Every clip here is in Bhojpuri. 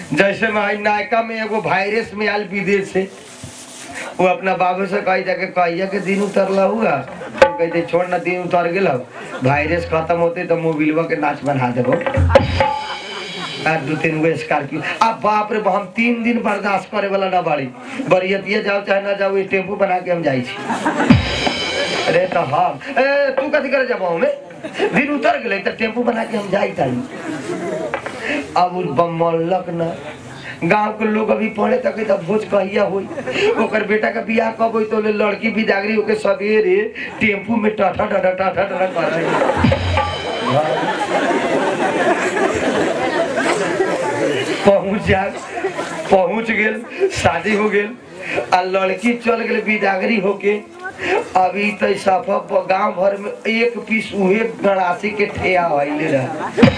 जैसे में हई नायका में एगो वायरस में आयल विदेश से वो अपना बाबू से कही जाके कहिया के दिन उतरला हुआ तो कहते छोड़ ना दिन उतर गेल वायरस खत्म होते तो मोबिलवा के नाच बना देबो आ दू तीन गो स्कॉर्पियो अब बाप रे हम तीन दिन बर्दाश्त करे वाला ना बाड़ी बरियतिया जाओ चाहे ना जाओ ये टेम्पू बना के हम जाई छी अरे तो हम ए तू कथी करे जब हमें दिन उतर गेले तो टेम्पू बना के हम जाई ताली अब उ बमलक ना गांव के लोग अभी पढ़े तक तब भोज कहिया होई ओकर बेटा का बियाह कब होई तो ले लड़की बिदागरी होके सवेरे टेम्पू में टाटा टाटा टाटा टाटा कर रही पहुंच जा पहुंच गेल शादी हो गेल आ लड़की चल गेल बिदागरी होके अभी तो सफा गांव भर में एक पीस उहे गड़ासी के ठेया आइले रहे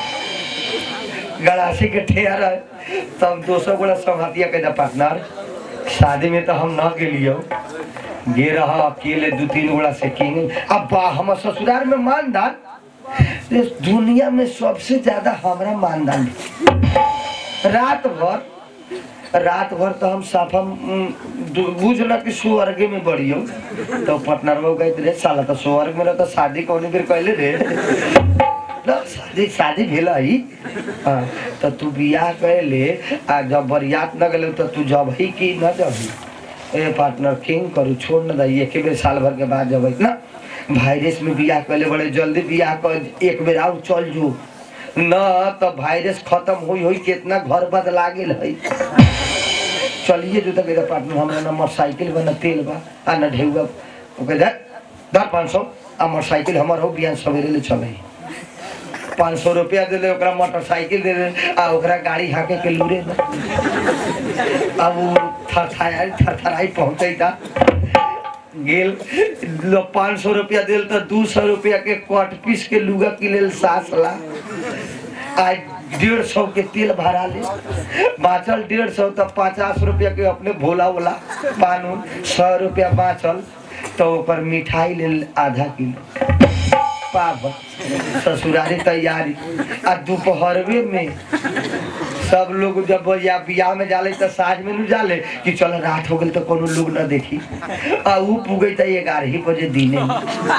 गड़ासी के ठेया रहे तब दोसर गोला संघातिया के पार्टनर शादी में तो हम न गेलियो गे रहा अकेले दू तीन गोला से किंग अब बा हमर ससुराल में मानदान इस दुनिया में सबसे ज्यादा हमारा मानदान है। रात भर रात भर तो हम साफा उम, दु- बुझ न कि स्वर्ग में बढ़ियो तो पटना में कहते रहे साला तो स्वर्ग में रह तो शादी कौन बेर कहले रे ना शादी शादी भेल ही हाँ, तो तू बियाह कैले आ जब बरियात न गले तो तू जब ही कि न जबही ए पार्टनर किंग करू छोड़ न दही एक बेर साल भर के बाद जब ना वायरस में बियाह कैले बड़े जल्दी बियाह कर एक बेर आउ चल जो न तो वायरस खत्म हुई हुई कितना घर बदला गेल है चलिए जो तक मेरा पार्टनर हमरा न मोटरसाइकिल बा न तेल बा आ न ढेउआ ओके दे दर पाँच सौ आ मोटरसाइकिल हमर हो बिहान सवेरे ले चले पाँच सौ रुपया दे दे ओकरा मोटरसाइकिल दे दे आ ओकरा गाड़ी हाके के लूरे न अब वो थरथराई थरथराई पहुँचे था गेल लो पाँच सौ रुपया दिल तो दू सौ रुपया के कट पीस के लुगा के लेल सास ला आज डेढ़ सौ के तेल भरा ले बाँचल डेढ़ सौ तो पचास रुपया के अपने भोला वोला पान उन सौ रुपया बाँचल तो ओकर मिठाई ले आधा किलो पाप ससुरारी तैयारी आ दोपहरवे में सब लोग जब या बियाह में जाले तो साँझ में न जाले कि चल रात हो गई तो कोनो लोग न देखी आ ऊ पुगे तो ग्यारह ही बजे दिने में।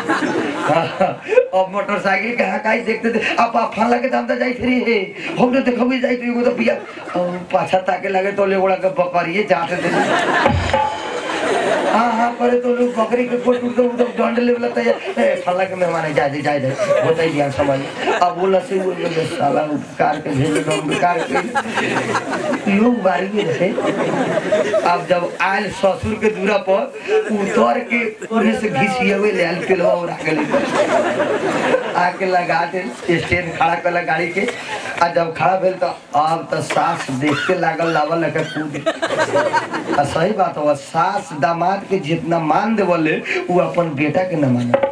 अब मोटरसाइकिल कहाँ कहीं देखते थे अब आप फला के दाम तो जाई थी हे हम तो देखो भी जाई तो एगो तो बिया अब पाछा ताके लगे तो ले ओड़ा के बकरिए जाते थे हाँ हाँ करे तो लोग बकरी के कोट उठ तो डंड ले वाला तैयार ए फला के मेहमान है जा दे जा दे होता ही दिया समझ अब बोला से वो ये साला उपकार के भेजे तो उपकार के लोग बारी में थे अब जब आयल ससुर के दूरा पर उतर के उन्हें से घिसिए हुए ले आयल पेलवा उड़ा के ले आके लगा दे स्टैंड खड़ा कर गाड़ी के आ जब खड़ा भेल तो अब तो सास देखते लागल लावल लगे कूद आ सही बात हो सास दामाद के जितना मान देवले वो अपन बेटा के न माने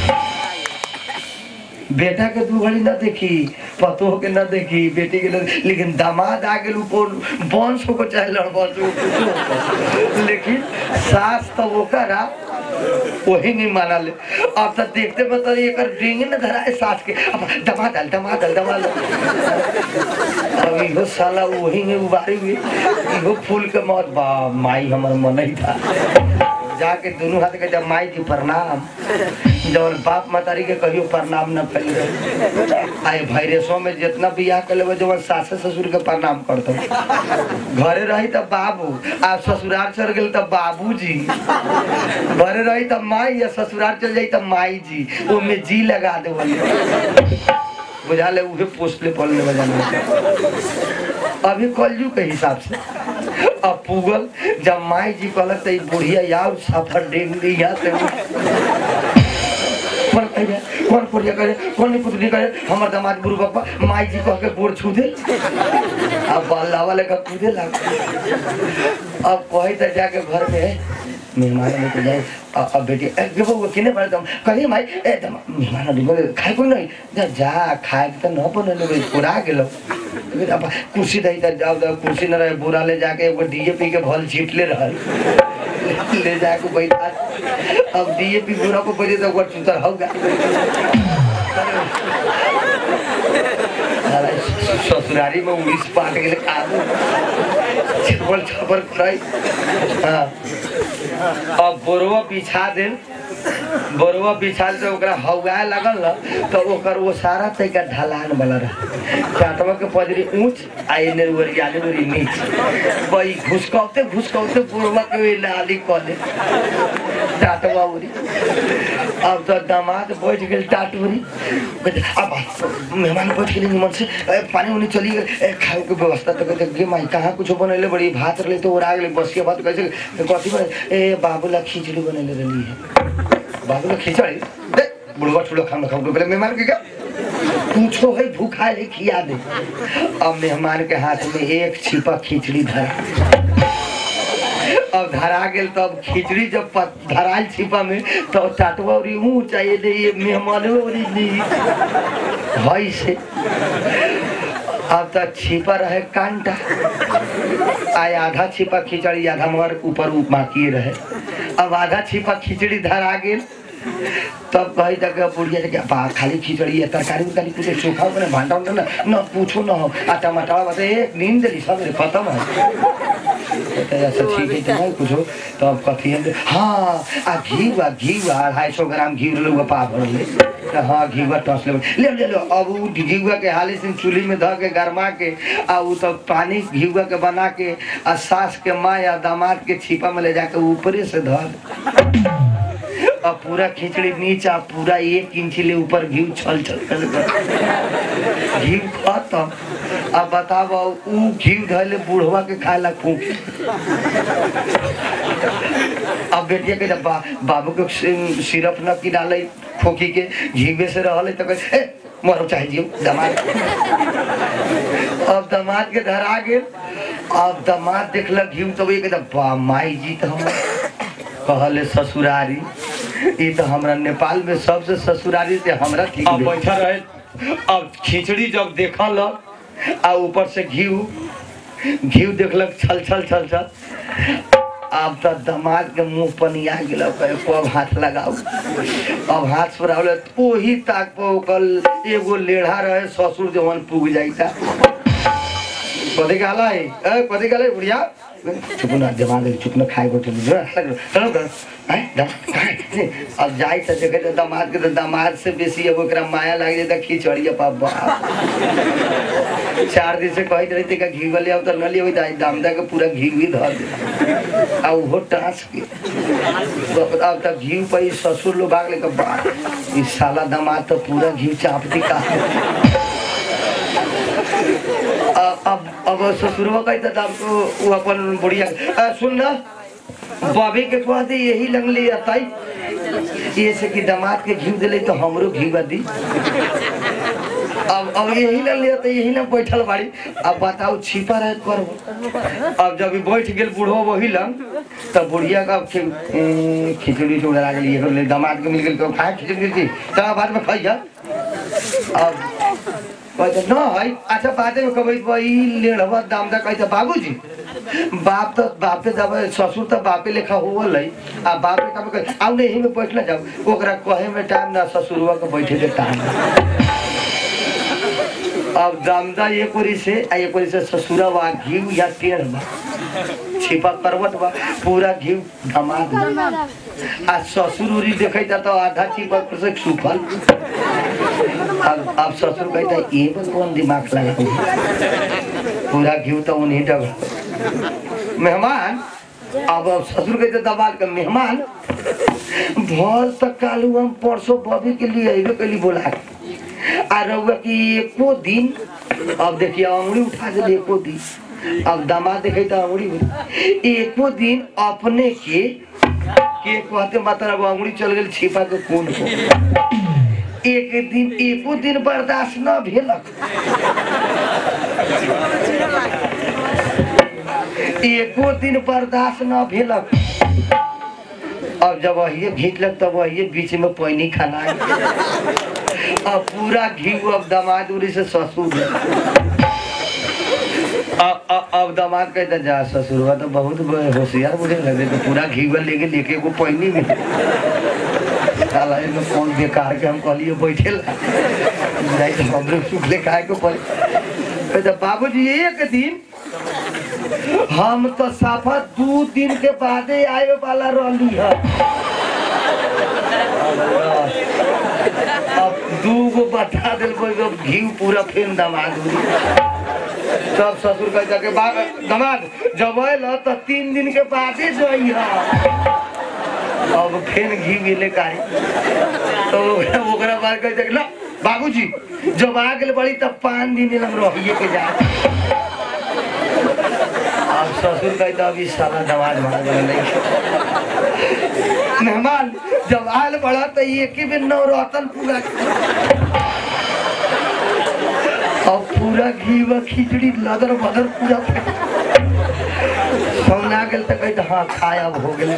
बेटा के दू घड़ी न देखी पतोह के न देखी बेटी के न लेकिन दामाद आ गेल ऊपर वंश को चाहे लड़बस हो, कुछो हो। लेकिन सास तो वो करा वही नहीं माना ले अब तो देखते में तो एक डिंग न धरा है सास के अब दमा दल दमा दल दमा दल अब इहो साला वही में उबारी हुई इहो फूल के मौत बा माई हमर मन ही था जाके दोनों हाथ के जब माई जी प्रणाम जब बाप मातारी के कहियो प्रणाम न करी आए वायरसों में जितना बियाह कर लेबे जब सास ससुर के प्रणाम करतो घरे रही तब बाबू आ ससुराल चल गेल तब बाबूजी घरे रही तब माई या ससुराल चल जाई तब माई जी ओमे जी लगा दे बुझा ले उहे पोस्टले पलने बजाने अभी कलजू के हिसाब से अब पुगल जब माई जी कहलक तो ई बुढ़िया यार सफर डेंग दी यहाँ से कौन कहे कौन पुड़िया करे कौन नहीं पुतली करे हमर दामाद गुरु बापा माई जी कह के गोड़ छू दे अब बल्ला वाले का कूदे लग अब कही तो जाके घर में मेहमान लेके जाए अ- अब बेटी ए देखो वो किने पड़े तुम कही माई ए तुम मेहमान निकल खाए कोई नहीं जा जा खाए के तो न बने ले पूरा गेलो फिर अब कुर्सी दही त जाओ जाओ कुर्सी न रहे बोरा ले जाके एगो डीएपी के भल छीट ले रहल ले जाके बैठा अब डीएपी बोरा को बजे तो वो चुतर होगा ससुरारी में उड़ीस पाट गेले काबू छपल छपर कराई हाँ अब बोरवा बिछा दे बोरवा बिछा दे तो ओकरा हौगाए लगल न तो ओकर वो सारा तरीका ढलान वाला रहा चाटवा के पजरी ऊंच आ एने ओरियाले ओरी नीच बई घुसकौते घुसकौते बोरवा के वे लाली कले टाटवा उरी अब तो दामाद बैठ गेल टाटूरी कहते, अब मेहमान बैठ गेले निमन से ए, पानी उनी चली गेल ए, खाए के व्यवस्था तो कहते गे माई कहाँ कुछो बनैले बड़ी भात रहले तो ओरा गेले बसिया भात कैसे कथी बने ए बाबूला खिचड़ी बनैले रहली है बाबूला खिचड़ी दे बुढ़वा ठुलो खाना खाऊ पहले मेहमान के क्या पूछो है भूखा है खिया दे अब मेहमान के हाथ में एक छिपा खिचड़ी धरा अब धरा गेल तब खिचड़ी जब प- धराल छिपा में तो टाटवा उरी मुँह चाहिए दे ये मेहमान उरी ली हई से अब तो छिपा रहे कांटा आय आधा छिपा खिचड़ी आधा मगर ऊपर बाकी रहे अब आधा छिपा खिचड़ी धरा गेल तब कही तक बुढ़िया से क्या बा खाली खिचड़ी है तरकारी उरकारी कुछ चोखा बने भांडा उंडा ना न पूछो न हो आ टमाटर बता एक नींद दिली सब खत्म है तो ऐसा ठीक है तो नहीं कुछो तो अब कथी है हाँ आ घी हुआ घी हुआ अढ़ाई सौ ग्राम घी लोग पा भर ले तो हाँ घी हुआ टस ले ले ले लो अब वो घी हुआ के हाली से चूल्ही में धऽ के गरमा के आ वो तो पानी घी हुआ के बना के आ सास के माँ या दामाद के छिपा में ले जाके ऊपरे से धर अब पूरा खिचड़ी नीचा पूरा एक इंच ले ऊपर घी छल छल कर घी खत्म अब बताब ऊ घी धैले बुढ़वा के खाए ला फूक अब बेटिया के जब बा, बाबू के सि- सिरप न की डाले खोखी के घी से रहले तो कहे "ए, मरो चाहे जियो दमाद अब दमाद के धरा गेल अब दमाद देखलक घी तो ये कहता बा माई जी तो हम कहले ससुरारी ई तो हमरा नेपाल में सबसे ससुरारी से हमरा ठीक अब भेल। बैठा रहे अब खिचड़ी जब देखल आ ऊपर से घी घी देखलक छल छल छल छल अब तो दामाद के मुंह पनिया गेल कब हाथ लगाऊ अब हाथ सुरावल ओही ताक पर ओकर एगो लेढ़ा रहे ससुर जवन पुग जाइता कथी कहला है ए कथी कहला है बुढ़िया चुप ना जवान दे चुप ना खाए बैठे जो चलो कर हैं दम खाए अब जाई त देखे त दामाद के त दामाद से बेसी अब ओकरा माया लाग जाता खिचड़ी पा बाप चार दिन से कहते रही का घी वाले अब तो न लियो दाई दामदा के पूरा घी भी धर दे आ उहो टांस के अब तक घी पे ससुर लोग भाग लेकर बा ई साला दामाद तो पूरा घी चाप दी का अब अब अब ससुरवा कहता था हमको वो अपन बुढ़िया आ, सुन ना बॉबी के कह दे यही लंगली अताई ये से कि दामाद के घी दिले तो हमरो घी दी अब अब यही ना लिया तो यही ना बैठल बाड़ी अब बताओ छिपा रहे करब अब जब ई बैठ गेल बूढ़ो वही लंग तब बुढ़िया का खि- ए, खिचड़ी से उड़ा गेली एगो ले दामाद के मिल गेल तो खाए खिचड़ी खिचड़ी तब बाद में खाई जा अब कहते न है अच्छा बादे में कहबै भाई लेढ़वा दाम दा कहते बाबूजी बाप तो बापे जब ससुर तो बापे लेखा होवल है आ बापे कब कहे आउ नहीं में बैठ ना जाओ ओकरा कहे में टाइम ना ससुरवा के बैठे के टाइम अब दामदा एक ओरी से आ एक ओरी से ससुरा बा घी या टेढ़ बा छिपा करवट बा पूरा घी धमाक आ ससुर उरी देखे तो आधा छिपा पर से सुखल अब अब ससुर कहता है ये बस कौन दिमाग लगा पूरा घी तो उन्हीं डब मेहमान अब अब ससुर कहते दबाल के मेहमान भर तक कालू हम परसों बॉबी के लिए अबे के लिए बोला के। आ रहुआ कि एको दिन अब देखिए अंगुली उठा दे एको दिन अब दामाद देखे तो अंगुली उठ- एको दिन अपने के के कहते मतलब अंगुली चल गई छिपा के कौन को एक दिन एको दिन बर्दाश्त न भेलक एको दिन बर्दाश्त न भेलक अब जब वही घीचलक तब वही बीच में पानी खाना अब पूरा घी अब दामाद उरी से ससुर अब अब अब दामाद कहता जा ससुरवा तो बहुत ब- होशियार मुझे लगे तो पूरा घी लेके लेके को पानी में साला इनमें कौन बेकार के हम कहलिए बैठे ला नहीं तो हमरे सुख ले खाए को पड़े कहता बाबूजी एक दिन हम तो साफा दू दिन के बादे आए वाला रहली है अब दू गो बता दिल कोई घी पूरा फेन दमाद हुई सब ससुर कह जाके बा- दमाद जब आयल तो तीन दिन के बादे जइहा अब फेन घी मिले कारी तो ओकरा ओकरा बाद कह जाके ला बाबूजी जब आ गेल बड़ी तब पाँच दिन हम रहिए के जा अब ससुर कह तो अभी साला दमाद मार नहीं मेहमान जब आयल बड़ा तो एक ही बेर नवरतन पूरा अब पूरा घी व खिचड़ी लदर बदर पूरा सौना गेल तो कहते हाँ खाए अब हो गेल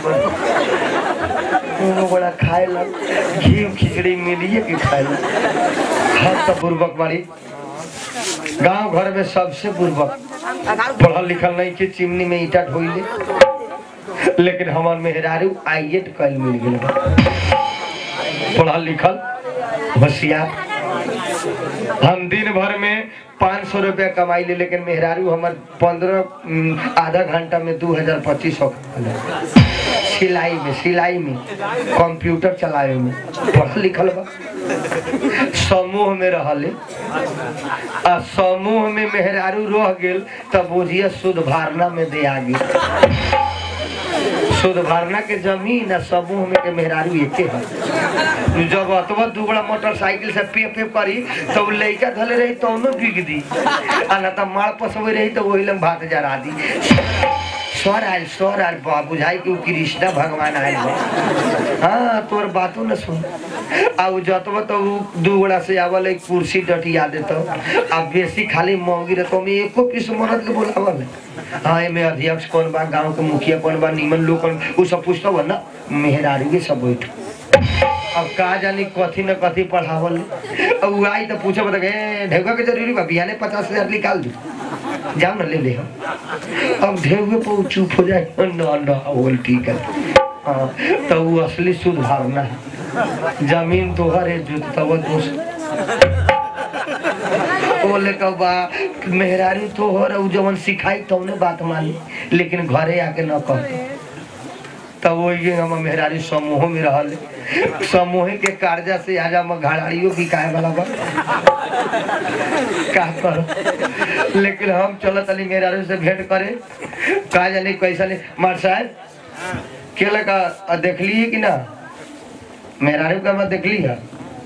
दोनों बड़ा खाए लग घी खिचड़ी मिलिए कि खाए लग हर तो बुर्बक बाड़ी गांव घर में सबसे बुर्बक पढ़ल लिखल नहीं के चिमनी में ईटा ढोइले लेकिन हमार मेहरारू आइएट कल मिल गेल बा। पढ़ल लिखल होशियार हम दिन भर में पाँच सौ रुपया कमाई ले लेकिन मेहरारू हमार पंद्रह आधा घंटा में दू हजार पच्चीस सौ सिलाई में सिलाई में कंप्यूटर चलावे में पढ़ल लिखल बा समूह में रहले आ समूह में मेहरारू रह गेल तब बुझिए शुद्ध भारना में दे आ गेल शुद्ध भारना के जमीन आ समूह में के मेहरारू एके है जब अतवा दुगड़ा मोटरसाइकिल से पे पे करी तब लइका धले रही तो उन्हें बिक दी आ ना तो मार पसवे रही तो वही लम भात जरा दी स्वर आयल स्वर आयल बा बुझाई कि उ कृष्णा भगवान आयल बा हाँ तोर बातों न सुन आ उ जतवा तो उ दू गोड़ा से आवल एक कुर्सी डटिया देतो आ बेसी खाली महंगी रहतो में एको पीस मरद के बोलावल है। हाँ एमे अध्यक्ष कौन बा गांव के मुखिया कौन बा निमन लोग कौन उ सब पूछतो बा ना मेहरारू के सब बैठ अब का जानी कथी न कथी पढ़ावल अब उ आई तो पूछे बता ए ढेउका के जरूरी बा बिहाने पचास हजार निकाल दू जाओ ना ले ले हम अब ढेउके पर उ चुप हो जाए न न बोल ठीक है हाँ तो वो असली शुद्ध भावना है जमीन तोहर है जुतवा दोस्त बोले कब बा मेहरारू तोहर है, उ जवन सिखाई तौने बात मानी लेकिन घरे आके न कहते तब वही हम मेहरारी समूह में रहल समूह के कर्जा से आज हम घड़ाड़ियों बिकाए वाला बा का कर लेकिन हम चलत अली मेहरारू से भेंट करे का जानी कैसा नहीं मार साहब के लगा अ, देखली कि ना मेहरारू का मैं देखली है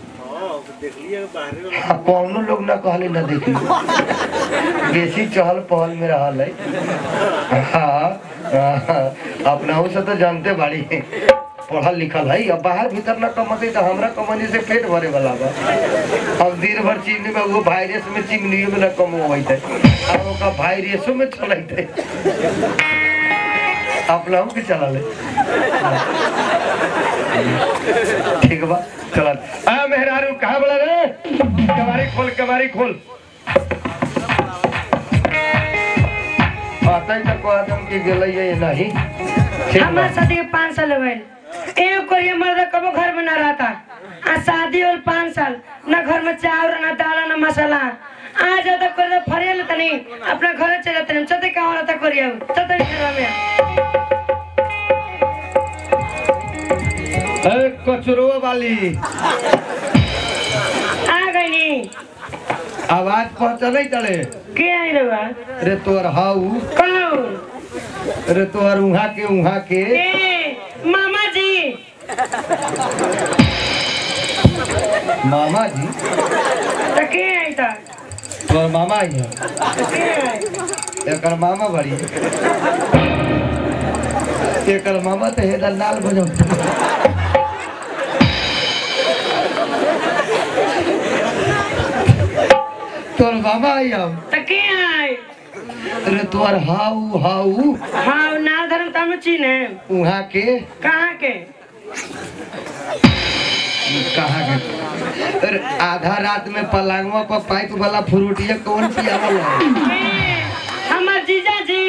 हाँ, कौनो लोग ना कहले ना देखली बेसी चहल पहल में रहल है हाँ, हाँ, अपनाहू से तो जानते बाड़ी पढ़ल लिखल है अब बाहर भीतर ना कमते तो हमरा कमनी से पेट भरे वाला बा अब दिन भर चिमनी में वो वायरस में चिमनियों में ना कम होइत है अब ओका वायरसों में चलत है अपनाहू के चला ले ठीक बा चलत आ मेहरारू कहाँ बोला रे कबारी खोल कबारी खोल आता ही तक आदम की गेलै है नहीं ठीक बा हमार शादी के पाँच साल हो गए एगो कोई मर्द कबो घर में ना रहता आ शादी और पाँच साल ना घर में चावल ना दाल ना मसाला आ जाता कर दे फरिया लेता नहीं अपना घर चले जाते नहीं चलते कहाँ रहता करिया चलते घर में ए कचरो वाली आ गई नहीं आवाज पहुंचले तले के आई रहुआ रे तोर हाउ कौन रे तोर उहा के उहा के ए मामा जी मामा जी तो के आई था तोर मामा ही है के आई एकर मामा बड़ी एकर मामा तो हेदर लाल बजो तोर मामा आई हम तो के आई रे तोर हाउ हाउ हाँ ना धर्म तम चीन है उहा के कहाँ के कहाँ के अरे आधा रात में पलंगवा पर पाइप वाला फ्रूटिया कौन पियावल है ए, हमार जीजा जी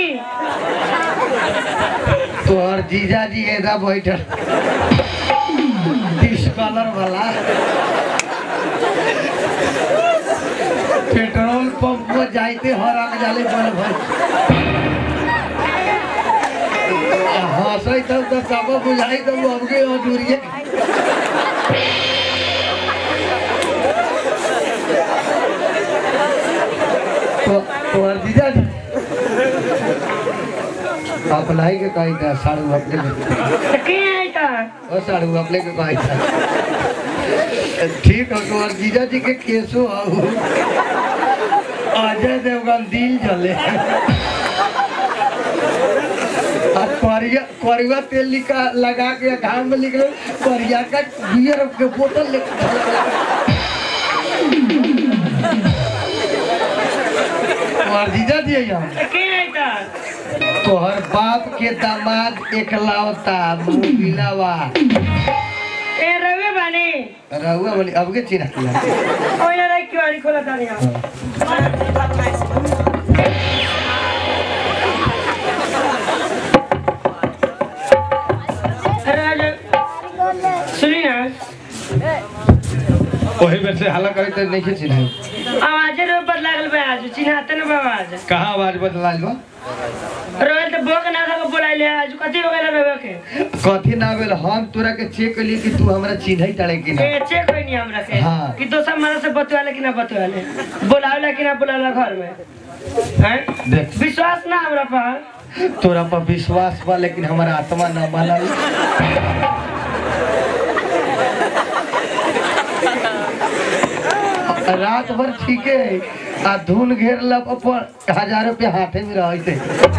तोहर जीजा जी एदा बैठल डिस्कलर वाला पेट्रोल पंप पर जाइते हर आग जाले बड़ भाई हंसै तब तो सब बुझाई तब अबके अधूरिए तो तोहर जीजा जी अपनाई के कही था साड़ू अपने के तो के आई था ओ साड़ू अपने के कही था ठीक है तोहर जीजा जी के केसो आऊ अजय देवगन दिल जले आ करिया करिया तेल लिखा लगा के घाम में लिख लो करिया का बियर के बोतल लेके तोहर जीजा जी यहाँ तो के आई था तोहर बाप के दामाद एकलौता मुबिलावा ए रवे बानी रहुआ बोली अब के चिन्ह किया ओए ना क्यों आड़ी खोला था यहाँ अरे राजा सुनी ना वही बेर से हल्ला करे तो नहीं चिन्ह आवाजे रो बदला गल बे आज चिन्हाते ना बाबा आज कहाँ आवाज बदला बा रोल तो बोक ना था बोला ले आज कथी हो गेल रे के कथी ना भेल हम तोरा के चेक कली कि तू हमरा चिन्ह ताड़े कि ना ए चेक होई नहीं हमरा के हाँ। कि दोसर मारा से बतवाले कि ना बतवाले बोलावला कि ना बोलावला घर में हैं देख विश्वास ना हमरा पर तोरा पर विश्वास बा लेकिन हमारा आत्मा न मानल रात भर ठीके है आ धुन घेर लब अपन हजार रुपया हाथे में रहते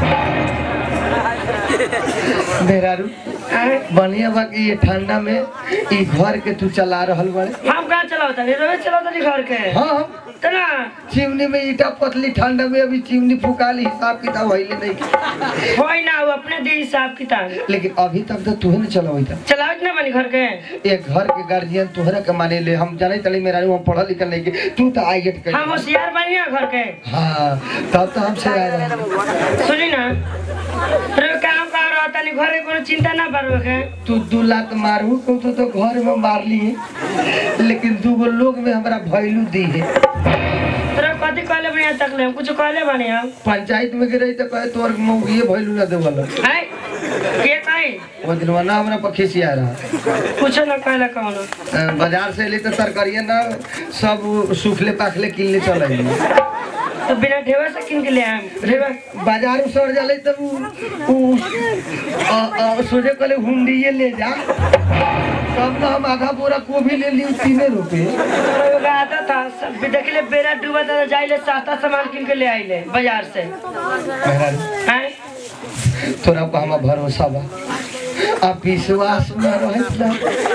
मेरा रू हैं? बढ़िया बा कि ये ठंडा में ई घर के तू चला रहल बड़े हम कहाँ चलावता नहीं रोवे चलावता नहीं घर के हाँ तना चिमनी में ईटा पतली ठंडा में अभी चिमनी फुकाली हिसाब किताब होइले नहीं की। होई ना वो अपने दे हिसाब किताब लेकिन अभी तक तो तूहे न चलवैता चलावत ना बनी घर के एक घर के गार्जियन तोहरा के माने ले हम जाने तली मेरा हम पढ़ल लिखल नहीं के तू तो आई गेट कर हम होशियार बनी ना घर के हाँ तब तो हमसे आए रहे सुनी ना रे काम कहाँ रहता नहीं घर के कोनो चिंता ना बरवे के तू दू लात मारू को तो, तो घर में मार लिए लेकिन दू गो लोग में हमरा भैलू दी है तेरा कथी कहले बनी आज तक ले हम कुछ कहले बनी हम पंचायत में गिरई तो कहे तोर मौगिए भैलू ना देवल हैं के कहीं वो दिन ना हमरा पर खिसिया रहा कुछ ना कहले कौन अ, बाजार से ले तो तरकारिया ना सब सूखले पाखले किन ले चल तो बिना ढेवा से किन के ले आए ढेवा बाजार में सड़ जाले तब उ- उ अ, अ, सोचे कहले हुंडिये ले जा तब तो हम आधा बोरा गोभी ले ली तीने रुपए एगो आता था सब देखले बेरा डूबा था जाइले सस्ता सामान किन के ले आइले बाजार से मेहरारू, हैं तोरा पर हमार भरोसा बा आप विश्वास में रहे ना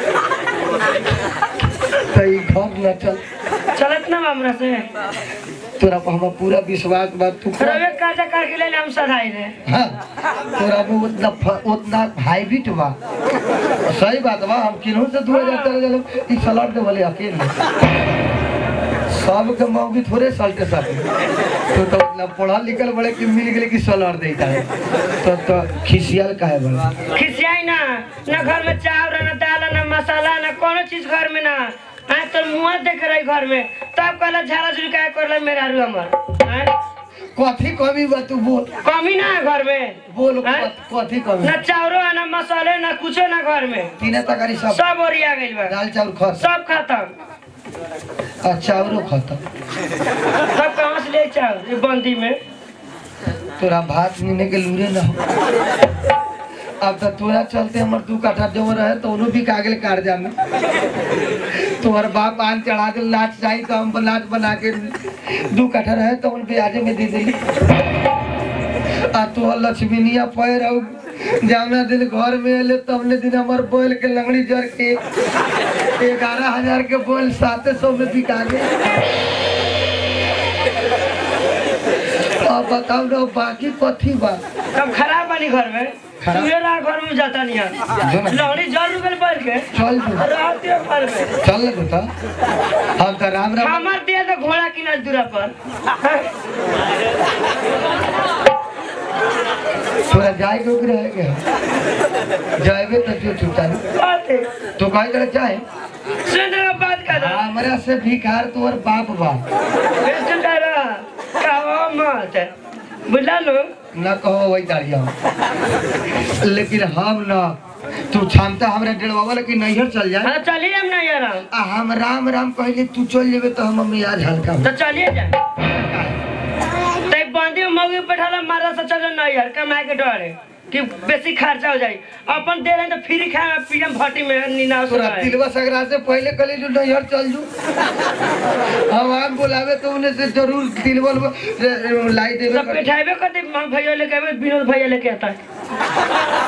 तो ई घर न चल चलत ना हमरा से तोरा पर हमार पूरा विश्वास बा तू कर। रवे काजा कर के ले हम सधाई रे हाँ तोरा में उतना फ- उतना हाईब्रिड बा सही बात बा हम किन्हू से दू हजार तेरह जल ई सलाड दे बोले अकेले सब के मौगी थोड़े सलटे सब तो तो ना पढ़ल लिखल बड़े कि मिल गेले कि सलाड देता है तो तो खिसियल काहे बड़े खिसियाई ना ना घर में चावल ना दाल ना मसाला ना कोनो चीज घर में ना हाँ तो मुँह देख रही घर में तब कहला झाला झुल का कर मेरा रू हमर हैं? कथी कमी बा तू बोल कमी ना है घर में बोल हैं? कथी कमी ना चावरो है ना मसाले ना कुछो ना घर में तीने तकारी सब सब ओरिया गइल बा दाल चावल खस सब खत्म आ चावलो खत्म सब कहाँ से ले चावल ये बंदी में तोरा भात नीने के लूरे ना हो अब तो तोरा चलते हमर दू कट्ठा जो रहे तो उन्हों भी कागल कर्जा में तोहर बाप आन चढ़ा के नाच चाहिए तो हम नाच बना के दू कट्ठा रहे तो उन ब्याजे में दे दिली आ तोहर लक्ष्मीनिया पैर और जावना दिन घर में अले तबने दिन हमार बैल के लंगड़ी जर के ग्यारह हजार के बैल साते सौ में बिका गए अब बताओ ना बाकी कथी बा कब खराब बनी घर में खराब? सुबेरा घर में जाता नहीं है जो ना। लहड़ी जर रुपये पड़ के चल जो रहती है घर में चल ले बेटा हम तो राम राम हमार दिया तो घोड़ा की ना दूरा पर थोड़ा जाए के ओकरे है क्या जाएबे तो जो छुटा बात है तो कहे करे चाहे सुन रहे हो बात कर रहा हमरा से भिखार तोर बाप बा सुन रहे मत बुझला लो न कहो वही दाड़ी हम लेकिन हम न तू क्षमता हमरा डेढ़वा लेकिन नैहर चल जाए हाँ चलिए हम नहीं यार आ हम राम राम कहले तू चल जेबे तो हम मियाज हल्का हो तो चलिए जा तै बंदी में मौगी बैठाला मारा से चलो नहीं यार कमाए के डर है कि बेसी खर्चा हो जाई अपन दे रहे तो फ्री खाए पीएम भट्टी में नीना तोरा तिलवा सगरा से पहले कहले जो नैहर चल जू हम आम बुलावे तो उन्हें से जरूर तिलवा लाई देवे सब बैठाबे कर दे हम भैया लेके आवे विनोद भैया लेके आता है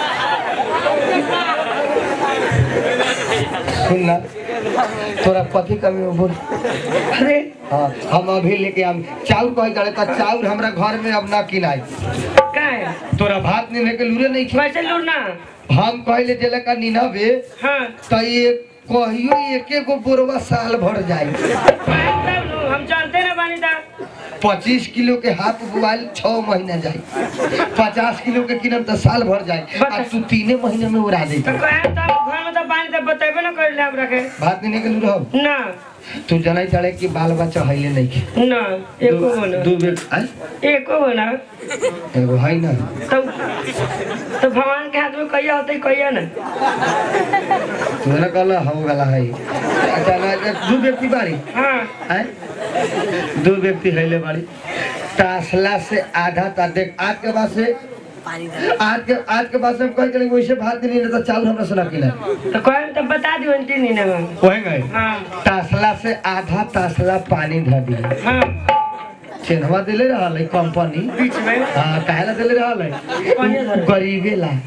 सुन ना तोरा कथी कमी हो बोल अरे हाँ हम अभी लेके आम चाउर कहे जाए तो चाउर हमरा घर में अब ना किनाई का है तोरा भात नहीं लेके लूरे नहीं खी वैसे लूट ना हम कहले जेला का निनबे हाँ तो ये कहियो एके गो बोरवा साल भर जाई तब लू, हम जानते ना बानी दा पच्चीस किलो के हाथ बुआल छह महीना जाई पचास किलो के किनम तो साल भर जाई आ तू तीने महीने में उड़ा दे तो कहे तब घर में तो बानी तब बतेबे ना कर ले हम रखे भात नहीं के लूर हो ना तू जनाई चढ़े कि बाल बच्चा हइले नहीं के ना एको हो ना दू बेर आय एको हो ना एगो है ना तो तो भगवान के हाथ में कहिया होते कहिया ना तू ना कहला हो गला है अच्छा ना दू व्यक्ति बारी हाँ आय दू व्यक्ति हइले बारी तासला से आधा ता देख आज के बाद से आज के आज के बाद से हम कह के वैसे भात नहीं रहता चावल हमरा से ना खिला तो कहे तो बता दियो तीन दिन में वही गए हाँ तासला से आधा तासला पानी धर दिया हाँ चिन्हवा दिले रहल है कंपनी बीच में हाँ काहेला दिले रहल कौन है धरे? गरीबे ला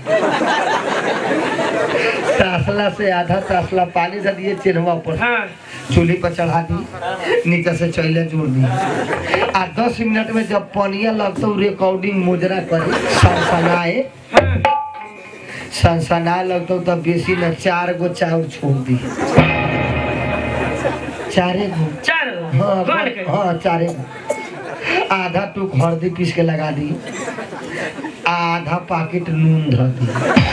तासला से आधा तासला पानी धर दिए चिन्हवा पर हाँ चूल्ही पर चढ़ा दी नीचे से चैले जोड़ दी आ दस मिनट में जब पनिया लगता रिकॉर्डिंग मुजरा करे सनसनाए हाँ सनसना लगता तब बेसी न चार गो चाउर छोड़ दी चारे गो चार हाँ कौन के हाँ चारे गो आधा टू हल्दी पीस के लगा दी आधा पैकेट नून धर दी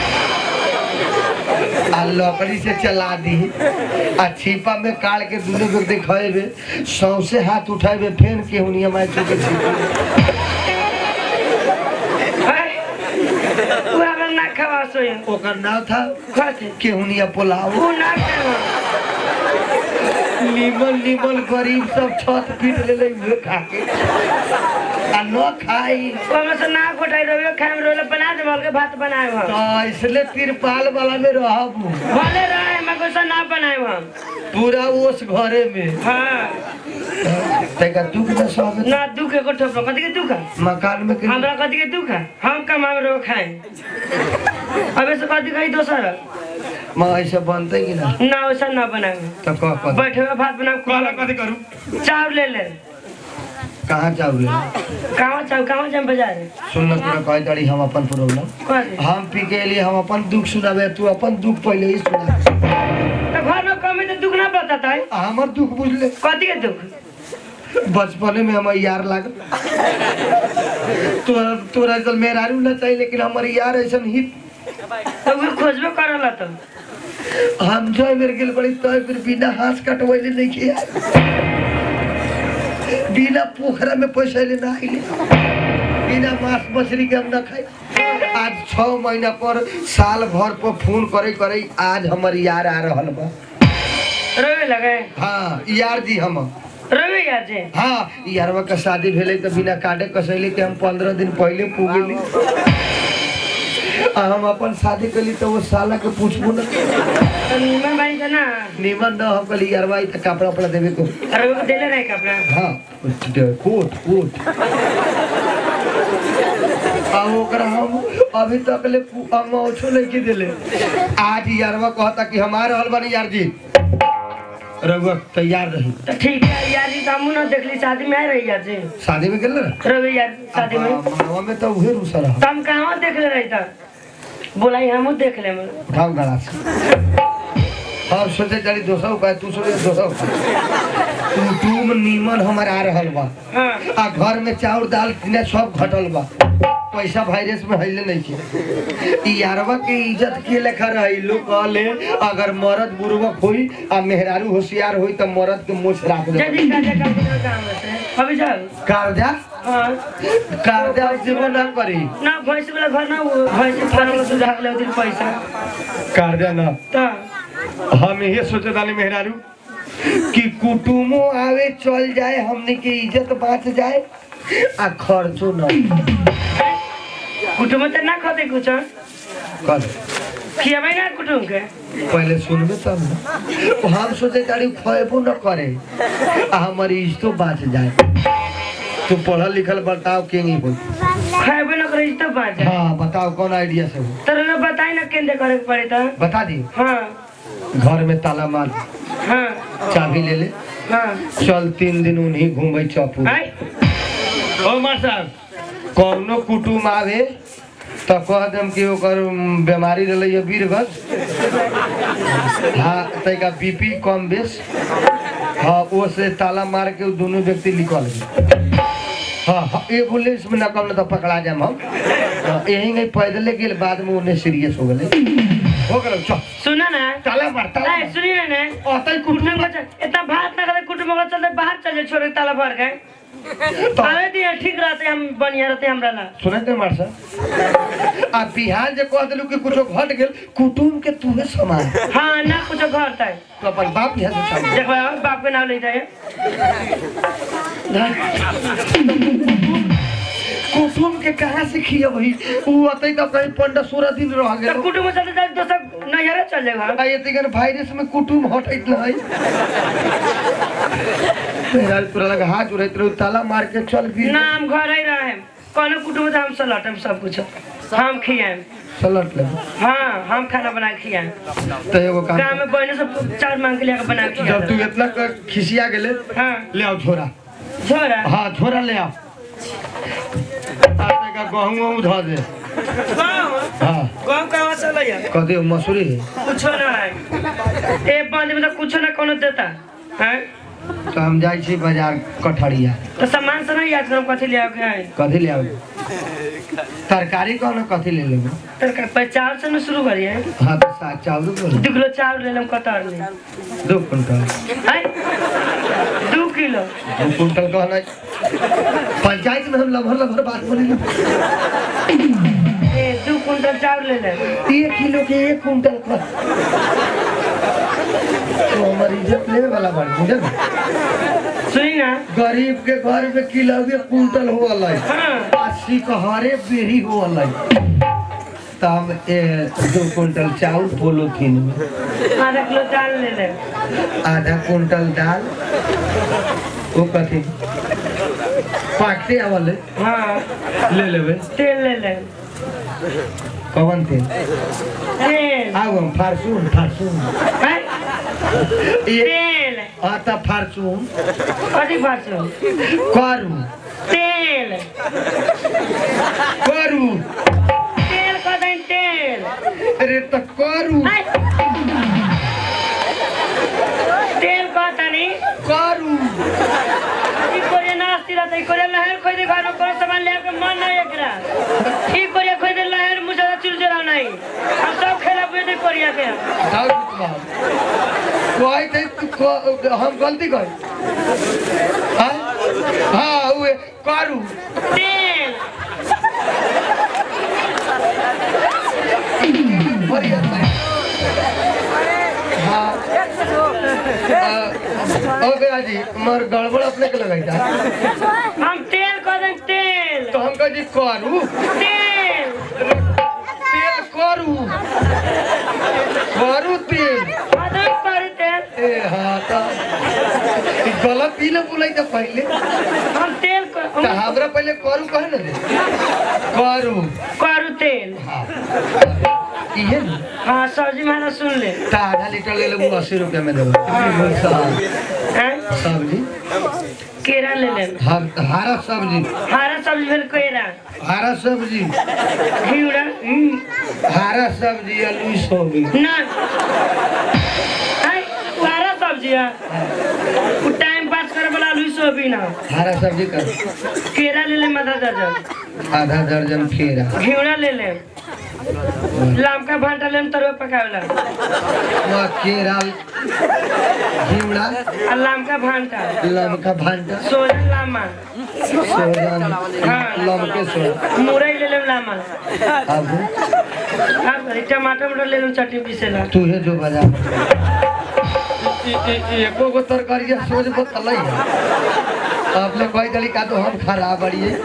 आ लकड़ी से चला दी आ छिपा में काट के दुनू को देखेबे सौसे हाथ उठेबे फेन के हुनिया माय चुके छिपा है वो अगर ना खवा सोए ओकर नाम था खाते केहुनिया पुलाव वो ना खावा नीमन नीमन गरीब सब छत पीट ले ले उहे खा के आ न खाई ओमे से ना खोटाई रोवे खाए रोले बना दे बोल के भात बनाए हम तो इसलिए तिरपाल वाला में रहब भले रहे मैं कुछ ना बनाए हम पूरा ओस घरे में हाँ तैका दुख न सब ना दुख को ठोप कथी के दुख है मकान में के हमरा कथी के दुख है हम कमाए रो खाए अबे से कथी कही दोसर मां ऐसे बनते कि ना ना वैसा ना बनाए तो कह कह बैठे हुए भात बना कहला कथी करू चाव ले ले कहाँ चाउर कहाँ चाव कहाँ जाए बाजार सुन तोरा कह दड़ी हम अपन प्रॉब्लम कथी हम पी के लिए हम अपन दुख सुनाबे तू अपन दुख पहले ही सुना तो घर में कमी तो दुख ना बताता है आ, हमर दुख बुझले कथी के दुख बचपने में हमार यार लागल तोरा तोरा चल मेहरारू ना चाहिए लेकिन हमार यार ऐसा हित तो वो खोजबे करला तो हम जो मेरे गेल बड़ी तो फिर बिना हाथ कटवैले नहीं किया बिना पोखरा में पैसा ले ना आइले बिना मांस मछली के हम ना खाई आज छह महीना पर साल भर पर फोन करे करे आज हमर यार आ रहल बा रोवे लगे हाँ यार जी हम रोवे यार जे हाँ यारवा का शादी भेले तो बिना काटे कसैले के हम पंद्रह दिन पहले पूगेली आ हम अपन शादी कली तो वो साला के पूछबो न तो नीमन बानी तो ना निमन न हम कली यारवा ई त कपड़ा उपड़ा देवे को रोवे को देले रहे कपड़ा हाँ कोट कोट आ ओकरा हम अभी तक ले हम ओछो नहीं के देले आज यारवा कहता कि हमारे रहल बानी यार जी रघुआ तैयार रही तो ठीक है यार जी तो हम ना देखली शादी में आए रही यार जी शादी में गेल ना रोवे यार शादी में मनवा में तो उहे रूसा रहा तो हम कहाँ देख ले रही था बोलाई हम देख ले मैं उठाओ गला से हम सोचे चली दोसर उपाय तू सोचे दोसर उपाय तू तुम नीमन हमर आ रहल बा हाँ आ घर में चाउर दाल किने सब घटल बा पैसा वायरस में हइले नहीं के ई यारवा के इज्जत के लेखा रही लोग कहले अगर मर्द बुर्बक होई आ मेहरारू होशियार होई त मर्द के मुछ राख दे जल्दी का जा का काम है अभी जाओ कर्जा हाँ कर्जा जीवन ना करी ना भैंस वाला घर ना वो भैंस फार्म वाला सुझा ले उधर पैसा कर्जा ना तो हम ये सोचे तानी मेहरारू कि कुटुमो आवे चल जाए हमने के इज्जत बाँच जाए आ खर्चो न कुटुम तो ना खाते कुछ कर खियाबे ना कुटुम के पहले सुनबे तब न हम सोचे तारी खएबो न करे आ हमारी इज्जतो बाँच जाए तू पढ़ल लिखल बताओ के नहीं हो खाएबे ना करे तो बात है हाँ बताओ कौन आइडिया से हो तर ना बताई ना केंद्र करे के पड़े तो बता दी हाँ घर में ताला मार हाँ चाबी ले ले हाँ चल तीन दिन उन्हीं घूमे चौपू आई ओ मार साहब कौनो कुटुम आवे तो कह देम कि ओकर उम, बीमारी रहले है वीरगत हाँ तैका बीपी कम बेस हाँ वो से ताला मार के उ दोनों व्यक्ति निकल गए हाँ हाँ एम्बुलेंस में न कम न तो पकड़ा जाम हम हाँ, यही नहीं पैदले गेल बाद में उन्हें सीरियस हो गए हो गए चल सुना ना ताला मार ताला आई मार। सुनिए ना अतै कुटुम कुटुम को चल- इतना भात ना करे कुटुम को चलते बाहर चल जाए छोड़ के ताला भर गए आवे दिए ठीक रहते हम बढ़िया रहते हमरा ला सुने थे मार साहब आ बिहार जे कह दिलू कि कुछो घट गेल कुटुम के तूहे समान हाँ ना कुछ घर तय तो अपन बाप यहाँ से सामने देखो बाप के नाम ले जाए कुटुम के कहाँ से खिया वही उ अतै तो कहीं पंद्रह सोलह दिन रह तो गेल कुटुम चलते चलते दोसर नजर चल जाएगा आ ये तिगन वायरस में कुटुम हटैत नहीं मेरा पूरा लगा हाथ उड़ैत रहो ताला मार के चल भी ना हम घर ही रहे कोनो कुटुम से हम सलटम सब कुछ हम खियाएम सलट ले हाँ हम खाना बना के खियाएम तो एगो काम गाँव में बहने सब चार मांग के लेकर बना के जब तू खिया इतना क- खिसिया गेले हाँ ले आओ छोरा छोरा हाँ छोरा ले आओ आ तैका गहूँ वहूँ धऽ दे गाँव हाँ गाँव कहाँ से लैया कथी मसूरी है कुछो ना है एक बंद में तो कुछो ना कोनो देता हैं तो हम जाइ छी बाजार कठरिया तो सामान से नहीं याद करो कथी ले आओगे हैं कथी ले आबे तरकारी कौन कथी ले लेबे तर पचास से न शुरू करिए हाँ तो साग चावल बोलो दू किलो चावल ले लेम कतर ले दो कुंटल हैं दू किलो दो कुंटल कहना पंचायत में हम लभर लभर बात बोली ए दू कुंटल चावल ले ले एक किलो के एक कुंटल का तो हमार इज्जत लेवे वाला बात बुझल सुनी ना गरीब के घर में किलो के कुंटल हो अलग हाँ अस्सी कहरे बेरी हो अलग तो हम ए, दो कुंटल चावल पोलोथीन में आधा किलो चावल ले ले आधा कुंटल दाल वो कथी पाकते आवल हाँ ले लेबे तेल ले ले कवन तेल तेल आगो फारचून फारचून हैं ये तेल आता फारचून कथी फारसू करू तेल करू तेल कह दें तेल अरे तो करू हैं? तेल कह तनी करू ई कोरिया नास्ती रहता ई कोरिया लहर खोई दे घर में कोनो सामान ले के मन नहीं एकरा ई कोरिया खोई दे लहर मुझे चुरचुरा नहीं हम सब खेला बुझे दे कोरिया के जाओ बाबू कोई थे तू को- हम गलती कर हाँ हाँ उहे करू तेल बढ़िया था। हाँ आ, ओ गया जी मर गड़बड़ अपने के लगाई था हम तेल कह दें तेल तो हम कह जी करू तेल तेल करू करू तेल अदर करू तेल ए हाँ तो ई गलत ही ना बोलाई था पहले हम तेल क- तो हमरा पहले करू कहे ना दे करू करू तेल हाँ इहे ना हाँ सब्जी माना सुन ले तो आधा लीटर ले लेबू अस्सी रुपया में देबो हाँ, हैं? सब्जी केरा ले ले हर- हरा सब्जी हरा सब्जी फिर केरा हरा सब्जी घिउड़ा हम्म, हरा सब्जी आलू सोयाबीन ना हैं? वो हरा सब्जी है वो टाइम पास करे वाला आलू सोयाबीन है हरा सब्जी का केरा ले ले आधा दर्जन आधा दर्जन केरा घिवड़ा ले ले लामका भांटा ले तरुआ पकावेला वह केरा घिवड़ा आ लामका भांटा लमका भांटा सोजन लामा सोहजन लमके सोहजन मुरई ले ले लामा अब अब टमाटर मटर ले ले चटनी पीसेला तू है जो बाजार एको गो तरकारी सोच बतल आपने कोई दली का तो हम खराब बड़िए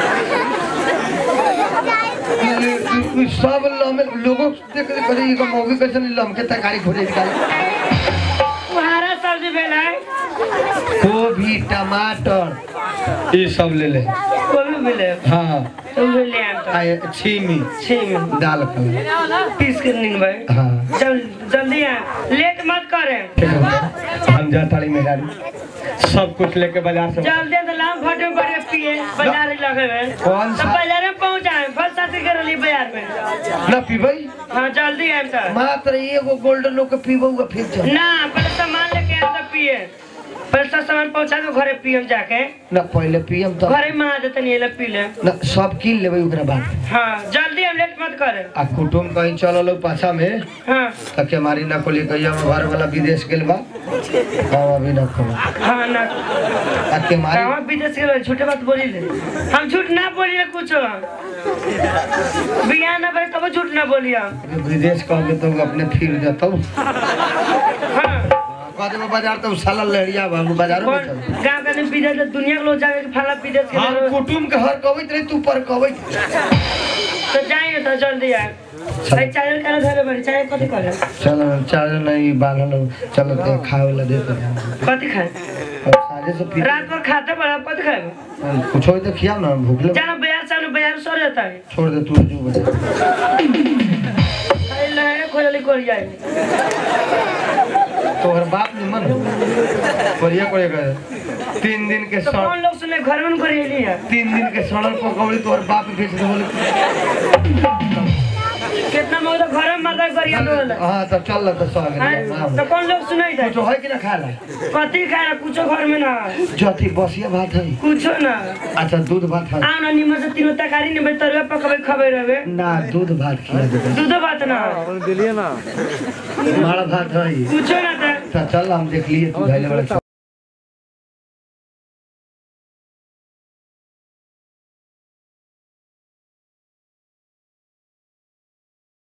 सब लमे लोगों देख देख करे ये मौगी कैसे लमके तरकारी खोजे निकाल हरा सब्जी भेला गोभी टमाटर ये सब ले ले कोबी मिले हाँ तो भी ले आम तो आए छीमी छी में दाल कर पीस के नीन भाई हाँ जल जल्दी आ लेट मत करे ठीक है हम जा ताली में डाली सब कुछ लेके बाजार से जल्दी तो लाम फटे पड़े पिए बाजार ही लगे में कौन तो सा? बाजार में पहुंचाए फल साथी कर ली बाजार में ना पीबई हाँ जल्दी आए तो मात्र एगो गोल्डन लोग के पीबो फिर चल ना पहले सामान लेके आए तो पिए पहले सब सामान पहुंचा दो घरे पियम जाके ना पहले पियम तो घरे में आ देते नहीं ले पी ले ना सब कीन लेबै ओकरा बाद हाँ जल्दी हम लेट मत करे आ कुटुम कहीं चलल पाछा में हाँ तक हमारी ना कोली कहिया घर वाला विदेश गेल बा हम अभी ना कहो हाँ ना आ के मारी कहाँ विदेश के लोग झूठे बात बोली ले हम झूठ ना बोलिए कुछ बिया ना भाई तब झूठ ना बोलिए विदेश कहबे तो अपने फिर जतौ हाँ कह देबो बाजार तो साला लहरिया बाबू बाजारो में कौन चल गाँव का विदेश दुनिया के लोग जाके फला विदेश के हम लोग कुटुम के हर कहबैत रही तू पर कहबैत तो जाइए तो जल्दी आए भाई चाय का धरे बड़ी चाय कथी करे चलो चार नहीं बांधल चलो ते खाए वाला दे दे कथी खाए और साझे से फिर रात भर खाते बड़ा कथी खाए कुछ हो तो खियाओ ना भूख लग जाना बाजार से आने, बाजार सो जाता है छोड़ दे तू जो बजा अरे लहरे खोजली कर जाए तोहर बाप ने मन करिया करे करे तीन दिन के तो सड़ कौन लोग सुने घर में करेली है तीन दिन के सड़ल पकौड़ी तोहर बाप बेच दे बोले कितना मोटा घर में माता करिया तो होला हाँ तो चल तो सौ हाँ, तो कौन लोग सुनाई था कुछ है कि ना खाला कथी खाए कुछो घर में ना जथी बसिया भात है कुछो ना अच्छा दूध भात है आओ ना निमन से तीनों तरकारी निमन तरुआ पकबे खबे रहे ना दूध भात खिला दे दूधो बात ना माड़ा भात है कुछो ना था तो चल हम देख लिए तू धैले वाला